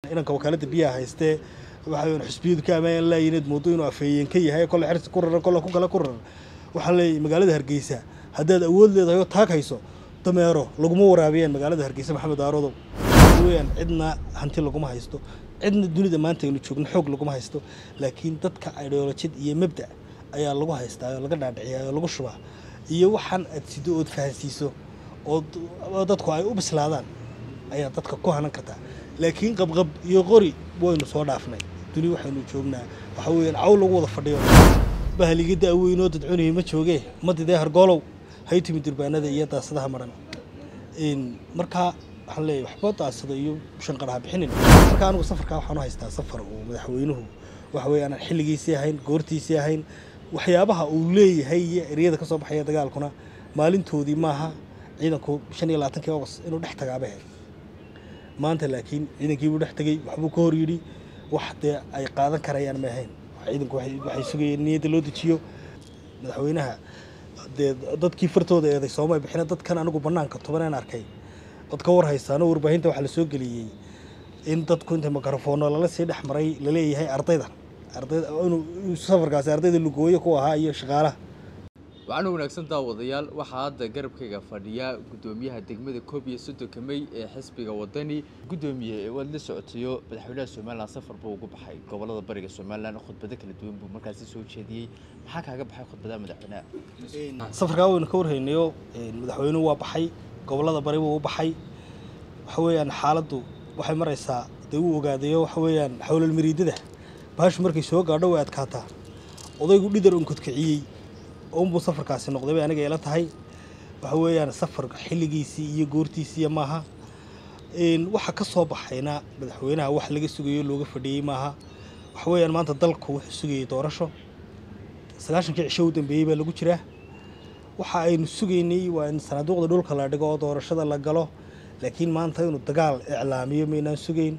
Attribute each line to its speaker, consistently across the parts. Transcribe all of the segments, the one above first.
Speaker 1: inanka wakaalada biyaha haystee waxa xusbiyadu ka ammaan laayineed moodo inuu afeeyeen ka yahay kolle xirsi ku raran kolle ku kale ku raran waxaa leeyahay magaalada hargeysa haddaad awood leedahay oo taag hayso dameero laguma waraabiyeen magaalada hargeysa maxamed aarodow weyaan cidna hanti laguma haysto cidna dunida maanta aynu joogno xoog laguma haysto laakiin dadka ideolojid iyo mabda ayaa lagu haystaa oo laga dhaadhiciyaa oo lagu shubaa iyo waxaan aad sido ood fahansiiso oo dadku ay u bislaadaan ayaa dadka ku hanan kartaa laakiin qabqab iyo qori waynu soo dhaafnay duni waxaynu joognaa waxa weyaan caw lagu wada fadhiyo bahliga da'weynoo dadcunihii ma joogee madidee hargoolow hay timi durbaanada iyo daasadaha maran markaa waxaan leeyahay waxba daasada iyo shanqaraha bixinin marka anigu safarkaa waxaan u haystaa safar uu madaxweynuhu waxa weeye aanan xilligiisii ahayn goortiisii ahayn waxyaabaha uu leeyahay iyo eryada ka soo baxaya dagaalkuna maalintoodii maaha ciidanku shan iyo labaatankii august inuu dhex tagaabahe maanta laakiin ciidankiibuu dhex tegey waxbuu ka hor yidhi wax dee ay qaadan karayaan ma ahayn ciidanku waxay sugayeen niyadda loo dejiyo madaxweynaha dee dadkii fartooda eeday sooma bixina dadkan anigu bannaanka tobaneen arkay dad ka war haystaano warbaahinta waxaa la soo geliyey in dadku inta mikrofoono lala sii dhex maray laleeyahay ardayda ardayda inuu safarkaasi ardayda lugooyo ku ahaa iyo shaqaalaha
Speaker 2: waxaana wanaagsan daawadayaal waxaa hadda garabkayga fadhiya guddoomiyaha degmada koob iyo soddonka mey ee xisbiga wadani guddoomiye waad la socotayo madaxweynaha somalilan safar buu ugu baxay gobolada bariga somalilan khudbado kala duwan buu markaasi soo jeediyey maxaa kaaga baxay khudbadaha madaxweynaha
Speaker 1: safarkaa waynu ka warhaynayo madaxweynuhu waa baxay gobolada bari buu u baxay waxa weeyaan xaaladdu waxay maraysaa dee uu ogaadayo waxa weeyaan xowlal mariidada baashu markay soo gaadho way adkaataa odaygu dhidar unkudkiciyey unbuu safarkaasi noqday bay aniga ila tahay waxa weeyaan safar xilligiisii iyo goortiisiiya maaha waxa ka soo baxayna madaxweynaha wax laga sugayo looga fadhiyey maaha waxa weeyaan maanta dalku wuxuu sugayey doorasho sagaashankii cisho u dambeeyey baa lagu jiraa waxa aynu sugaynay waa in sanaaduuqda dhulka la dhigo oo doorashada la galo laakiin maanta inuu dagaal iclaamiyo maynaan sugayn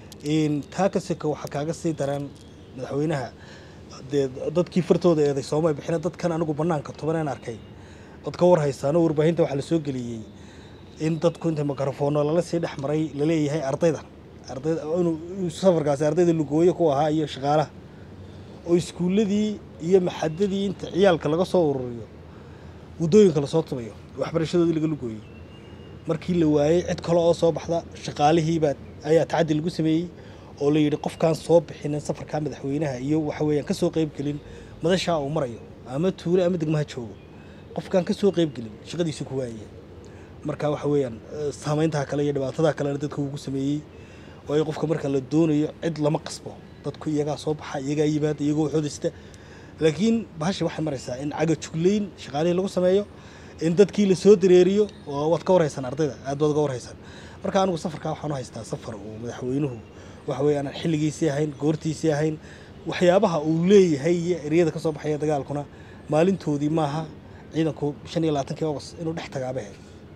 Speaker 1: taa kaseka waxaa kaaga sii daran madaxweynaha dee dadkii fartooda eeday sooma bixina dadkan anigu bannaanka tobaneen arkay dad ka war haystaano warbaahinta waxaa la soo geliyey in dadku inta mikrofoono lala sii dhex maray laleeyahay ardayda ardayda inuu safarkaasi ardayda lugooyo ku ahaa iyo shaqaalaha oo iskuulladii iyo maxadadii inta ciyaalka laga soo ururiyo waddooyinka lasoo tubayo waxbarashadoodii laga lugooyey markii la waayey cid kale oo soo baxda shaqaalihiibaa ayaa tacaddi lagu sameeyey oo la yidhi qofkaan soo bixinin safarkaa madaxweynaha iyo waxa weeyaan ka soo qayb gelin madashaa uu marayo ama tuule ama degmaha joogo qofkaan ka soo qayb gelin shaqadiisu ku waayaya marka waxa weeyaan saamayntaha kale iyo dhibaatadaa kalena dadka ugu sameeyey waayo qofka marka la doonayo cid lama qasbo dadku iyagaa soo baxa iyagaa yimaada iyagoo waxoodista laakiin bahasha waxay maraysaa in caga juglayn shaqaalihii lagu sameeyo in dadkii la soo dareeriyo oo waad ka warhaysaan ardayda aad baad uga warhaysaan marka anigu safarkaa waxaan u haystaa safar uu madaxweynuhu waxa weeye aanan xilligiisii ahayn goortiisii ahayn waxyaabaha uu leeyahay iyo eryada ka soo baxaya dagaalkuna maalintoodii maaha ciidanku shan iyo labaatankii august inuu dhex tagaabahe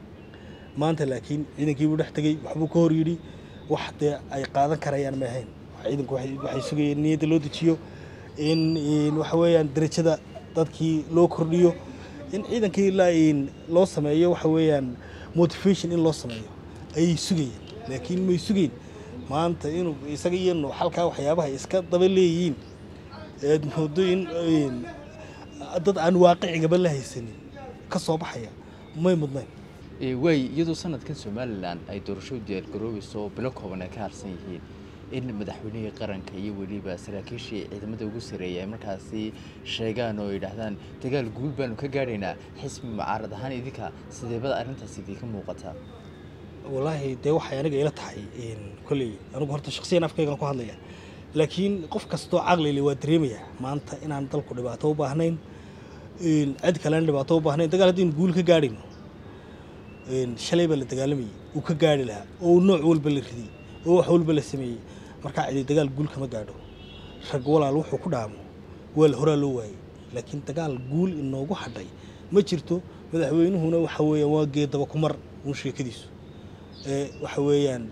Speaker 1: maanta laakiin ciidankiibuu dhex tegey waxbuu ka hor yidhi wax dee ay qaadan karayaan ma ahayn ciidanku waxay sugayeen niyadda loo dejiyo in waxa weeyaan derajada dadkii loo kordhiyo in ciidankii loo sameeyo waxa weeyaan motivation in loo sameeyo ayay sugayeen laakiin may sugeyn maanta inuu isaga iyo nuuxalkaa waxyaabaha iska daba leeyihiin eed moodo in dad aan waaqicigaba la haysanin ka soo baxaya may mudnayn
Speaker 2: waay iyadoo sanadkan somalilan ay doorasho diyaargaroobayso bilo kooban ay ka harsan yihiin in madaxweynihii qaranka iyo weliba saraakiishii ciidamada ugu sareeya ay markaasi sheegaan oo yidhaahdaan dagaal guul baanu ka gaadhaynaa xisbi mucaarad ahaan idinka sideebada arrintaas idinka muuqataa
Speaker 1: wallaahi dee waxay aniga ila tahay kolley anigu horta shaksiyan afkaygan ku hadlaya laakiin qof kastoo caqlile waa dareemaya maanta inaan dalku dhibaato u baahnayn cid kalena dhibaato u baahnayn dagaal haddaynu guul ka gaadhayno shalay baa la dagaalamayay uu ka gaari lahaa oo nooc walba la ridiyey oo wax walba la sameeyey markaa cidi dagaal guul kama gaadho rag walaal wuxuu ku dhaamo waa la horaa loo waayey laakiin dagaal guul inoogu hadhay ma jirto madaxweynuhuna waxa weeyaan waa geedaba ku mar uun sheekadiisu waxa weeyaan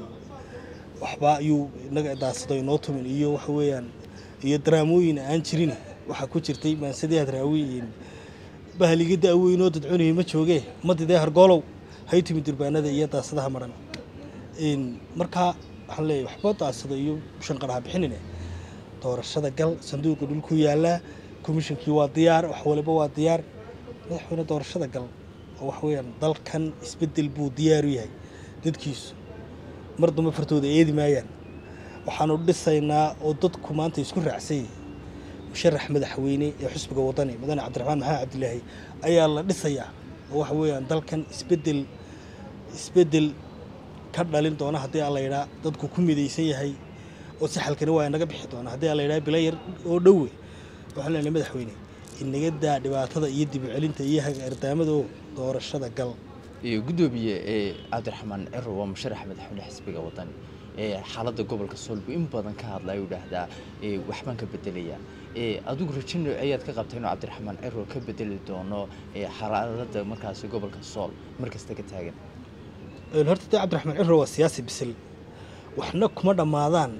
Speaker 1: waxba ayuu inaga daasado inoo tumin iyo waxa weeyaan iyo daraamooyin aan jirin waxaa ku jirtay maansadii hadraawi bahliga da'weynoo dadcunihii ma joogee madidee hargoolow hay timi durbaanada iyo daasadaha maran markaa waxaan leeyahay waxba daasada iyo shanqaraha bixinine doorashada gal sanduuqa dhulku yaallaa komishinkii waa diyaar wax waliba waa diyaar madaxweyne doorashada gal oo wax weeyaan dalkan isbeddel buu diyaar u yahay dadkiisu mar dambe fartooda eedi maayaan waxaanu dhisaynaa oo dadku maanta isku raacsan yihin musharax madaxweyne ee xusbiga wadani mudane cabdiraxmaan maxamed cabdilaahi ayaa la dhisayaa oo waxa weeyaan dalkan isbeddel isbeddel ka dhalin doona haddii aan la yidhaa dadku ku midaysan yahay oo si xalkani waa inaga bixi doona haddii aan la yidhaha bila yar oo dhowe waxaan leenahay madaxweyne inaga daa dhibaatada iyo dib u celinta iyo hagaardaamada oo doorashada gal
Speaker 2: iyo guddoomiye ee cabdiraxmaan ciro waa musharaxa madaxweyne xisbiga wadani ee xaaladda gobolka soolbu in badan ka hadla ayuu dhahdaa ee waxbaan ka bedelaya ee adigu rajo nooceeyaad ka qabta inuu cabdiraxmaan ciro ka bedeli doono ee xaaladda markaasi gobolka sool markasta ka taagan
Speaker 1: horta dee cabdiraxmaan ciro waa siyaasi bisil waxna kuma dhammaadaan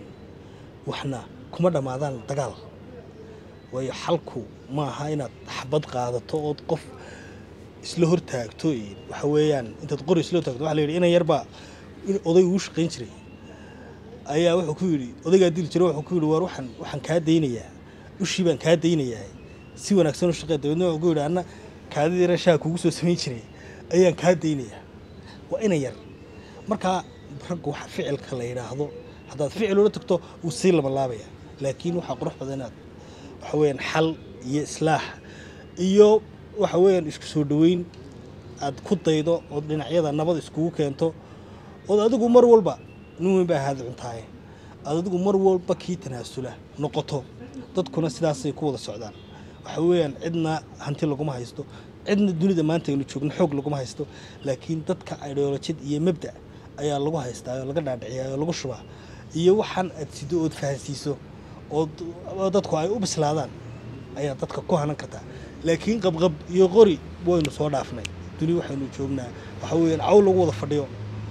Speaker 1: waxna kuma dhammaadaan dagaal waayo xalku ma aha inaad xabad qaadato ood qof isla hortaagto waxa weeyaan intaad qori isla hortaagto waxa la yidhi inan yarbaa oday uu shaqayn jiray ayaa wuxuu ku yidhi odaygaa dili jiray wuxuu ku yidhi waar waxaan waxaan kaa daynayaa ushii baan kaa daynayaa si wanaagsan u shaqee dabeedna wuxuu ku yidhi anna kaadidii rashaa kugu soo samayn jiray ayaan kaa daynayaa waa inan yar markaa raggu waxa ficilka la yidhaahdo haddaad ficil ula tagto wuu sii labalaabaya laakiin waxaa qurux badan inaad waxa weeyaan xal iyo islaax iyo waxa weeyaan isku soo dhoweyn aad ku daydo ood dhinacyada nabad iskugu keento ood adigu mar walba nin weyn baa ahaada cuntaaye aad adigu mar walba kii tanaasula noqoto dadkuna sidaasay ku wada socdaan waxa weeyaan cidna hanti laguma haysto cidna dunida maanta aynu joogno xoog laguma haysto laakiin dadka ideolojid iyo mabda ayaa lagu haystaa oo laga dhaadhiciyaa oo lagu shubaa iyo waxaan aad sido ood fahansiiso oo dadku ay u bislaadaan ayaa dadka ku hanan kartaa laakiin qabqab iyo qori waynu soo dhaafnay duni waxaynu joognaa waxa weeyaan caw lagu wada fadhiyo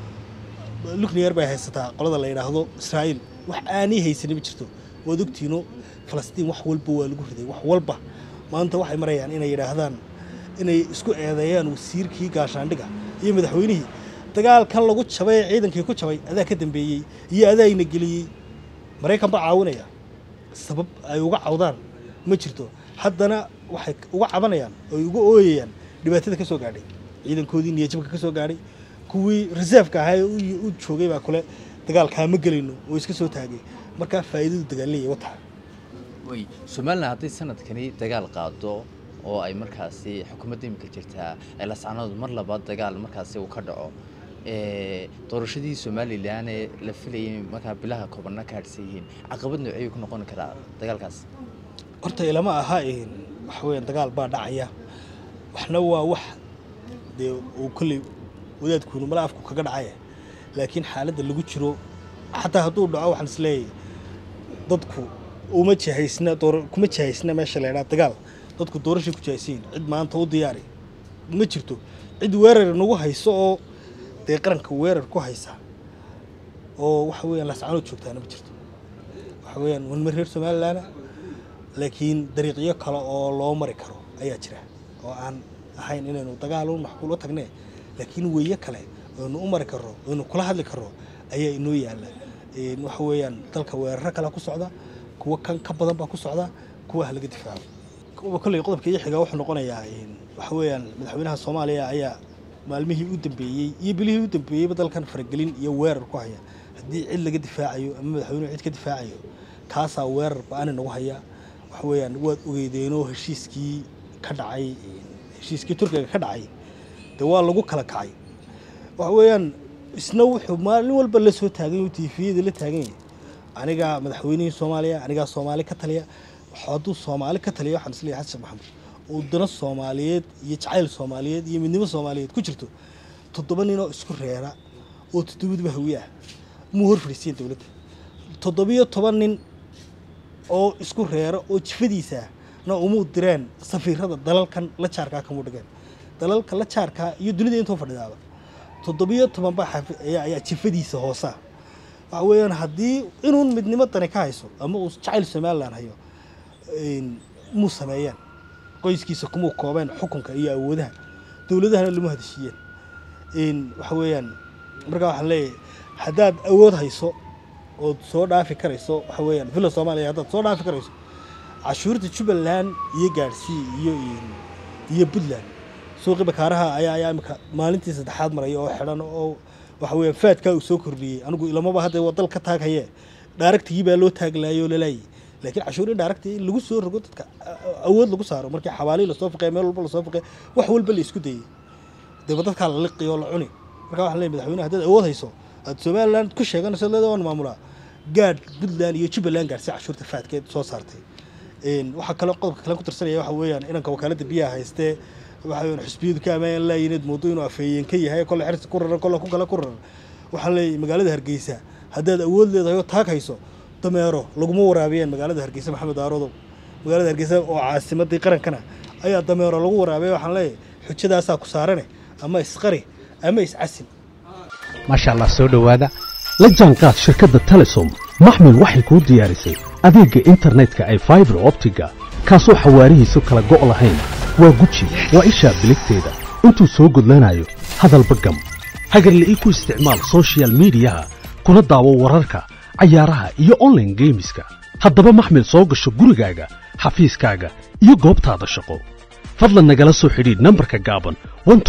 Speaker 1: lukniyar bay haysataa qolada la yidhaahdo israa'iil wax aanay haysanin ma jirto waad ogtiino falastiin wax walba waa lagu riday wax walba maanta waxay marayaan inay yidhaahdaan inay isku eedeeyaan wasiirkii gaashaandhiga iyo madaxweynihii dagaalkan lagu jabay ee ciidankii ku jabay adaa ka dambeeyey iyo adaayna geliyey maraykan baa caawinaya sabab ay uga cawdaan ma jirto haddana waxay uga cabanayaan oy uga ooyayaan dhibaatada ka soo gaadhay ciidankoodii niyajabka ka soo gaadhay kuwii reserveka ahaa ee u joogay baa kule dagaalkaa ma gelayno oo iska soo taagay markaa faa'iidadu dagaalleeya wataa
Speaker 2: way somalilan hadday sanadkani dagaal qaado oo ay markaasi xukuumadda imika jirtaa ay lascanood mar labaad dagaal markaasi uu ka dhaco doorashadii somalilan ee la filayay markaa bilaha koobana ka hadhsan yihiin caqabad noociyuu ku noqon karaa dagaalkaas
Speaker 1: horta ilama aha waxa weeyaan dagaal baa dhacaya waxna waa wax dee uu kolley wadaadkuunu mala afku kaga dhacaya laakiin xaaladda lagu jiro xataa hadduu dhaco waxaan is leeyahay dadku uma jihaysna kuma jihaysna meesha la ydhaha dagaal dadku doorashay ku jihaysayin cid maanta u diyaari ma jirto cid weerar nagu hayso oo dee qaranka weerar ku haysa oo waxa weeyaan lascanood joogtaana ma jirto waxa weeyaan wanma reer somalilaana laakiin dariiqyo kale oo loo mari karo ayaa jira oo aan ahayn inaynu dagaal u maxkuul u tagne laakiin weeye kale oynu u mari karro oynu kula hadli karro ayaa inoo yaalla waxa weeyaan dalka weeraro kale ku socda kuwa kan ka badan baa ku socda kuwa ha laga difaaco kolley qodobka iyo xigaa wuxuu noqonayaa waxa weeyaan madaxweynaha soomaaliya ayaa maalmihii u dambeeyey iyo bilihii u dambeeyeyba dalkan faragelin iyo weerar ku haya haddii cid laga difaacayo ama madaxweynuhu cid ka difaacayo kaasaa weerar ba-ani nagu haya waxa weeyaan waad ogeydeenoo heshiiskii ka dhacay heshiiskii turkiga ka dhacay dee waa lagu kala kacay waxa weeyaan isna wuxuu maalin walba la soo taagan yahay tiifiyada la taagan yahay anigaa madaxweynihii soomaaliya anigaa soomaali ka taliya hadduu soomaali ka taliya waxaan isleeyahay xasan maxamed oo dana soomaaliyeed iyo jacayl soomaaliyeed iyo midnimo soomaaliyeed ku jirto toddoba nin oo isku reera oo toddobadiba hawiye ah muu hor fadhiisiyen dowladda toddobiyo toban nin oo isku reera oo jifadiisa na umuu direen safiirada dalalkan la jaarkaa kamuu dhigeen dalalka la jaarkaa iyo dunida intoo fadhidaaba toddobiyo toban baa ayaa jifadiisa hoosa waxa weeyaan haddii inuun midnimo dani ka hayso ama uu jacayl somalilan hayo muu sameeyeen qoyskiisa kumuu koobeen xukunka iyo awoodaha dowladahana lama hadeshiiyeen waxa weeyaan markaa waxaan leeyahay haddaad awood hayso ood soo dhaafi karayso waxa weeyaan villa soomaaliya haddaad soo dhaafi karayso cashuurta jubbaland iyo gaadhsii iyo iyo puntland suuqii bakaaraha ayaa ayaa imika maalintii saddexaad maraya oo xidhan oo waxa weeyaan faadkaa uu soo kordhiyey anigu ilamaba hadda waa dal ka taaghaye dhaaragtigii baa loo taaglaayay oo lalaayay laakiin cashuur in dhaaragtii in lagu soo rogo dadka awood lagu saaro markii xawaalii lasoo faqeey meel walba lasoo faqeey wax walba la isku dayey deba dadkaa la liqi oo la cuni marka waxaan leeyahay madaxweyne haddaad awood hayso aad somaliland ku sheeganayso leeda waan maamulaa gaadh puntland iyo jubbaland gaadhsi cashuurta faadkeed soo saartay waxaa kaloo qodobka kale ku tirsanaya waxa weeyaan inanka wakaaladda biyaha haystee waxa weeyaan xusbiyadu ka amaayan laayineed moodo inuu afeeyeen ka yahay kolle xirsi ku raran kolle ku kale ku raran waxaan leeyahay magaalada hargeysa haddaad awood leedahay oo taag hayso dameero laguma waraabiyeen magaalada hargeysa maxamed aarodow magaalada hargeysa oo caasimadii qarankana ayaa dameero lagu waraabiyay waxaan leeyahay xujadaasaa ku saarane ama isqari ama iscasin
Speaker 3: maasha allah soo dhowaada la jaanqaad shirkadda telesom maxmil waxay kuu diyaarisay adeegga internetka ay faibar optiga kaasoo xawaarihiisu kala go' lahayn waa guji waa ishaa biligteeda intuu soo gudlanayo hadalba gam hagarla'ii ku isticmaal sochial midiyaha kuna daawo wararka cayaaraha iyo onlaine geemiska haddaba maxmil soo gasho gurigaaga xafiiskaaga iyo goobtaada shaqo fadlan nagala soo xidhiidh nambarka gaaban